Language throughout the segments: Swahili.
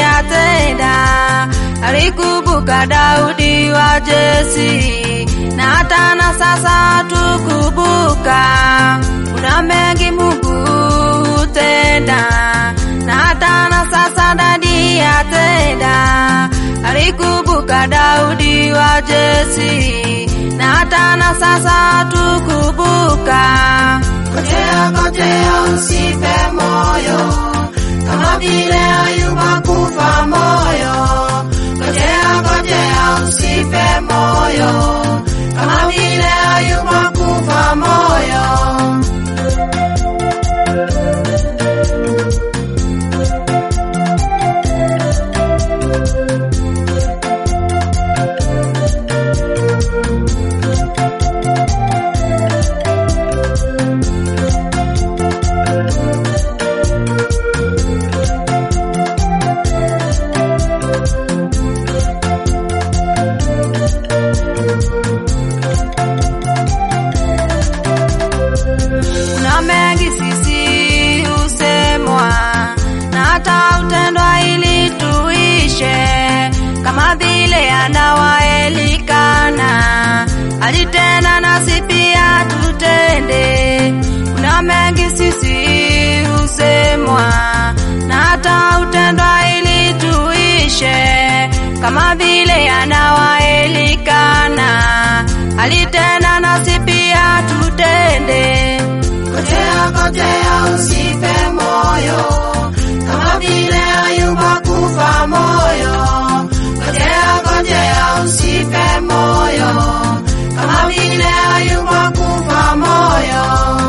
atenda. Alikumbuka Daudi wa Jesi, na hata na sasa tukumbuka. Kuna mengi Mungu hutenda, na hata na sasa dadi atenda. Alikumbuka Daudi wa Jesi, na hata na sasa tukumbuka. Ngojea, ngojea, usife moyo, kama vile Ayuba kufa moyo. Ngojea, ngojea, usife moyo, kama vile Ayuba kufa moyo. Kuna mengi sisi husemwa na hata utendwa ili tuishe, kama vile anawaelikana alitenda, nasi pia tutende. Kuna mengi sisi husemwa na hata utendwa ili tuishe, kama vile anawaelikana alitenda, nasi pia tutende. Ngojea, ngojea, usife moyo, kama vile Ayuba kufa moyo. Ngojea, ngojea, usife moyo, kama vile Ayuba kufa moyo.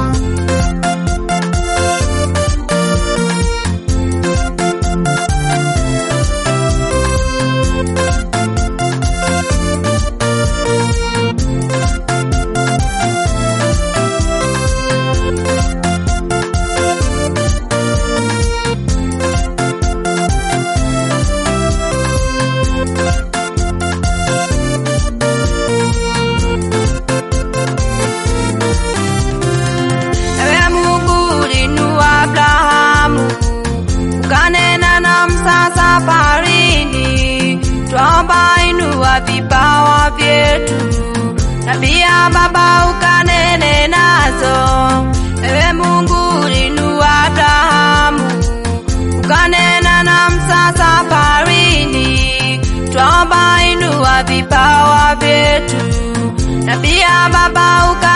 Ewe Mungu ulinua Abrahamu, ukanena na Musa safarini, twaomba inua vipawa vyetu, na pia Baba ukanene nazo. Ewe Mungu ulinua Abrahamu, ukanena na Musa safarini, twaomba inua vipawa vyetu, na pia Baba ukanene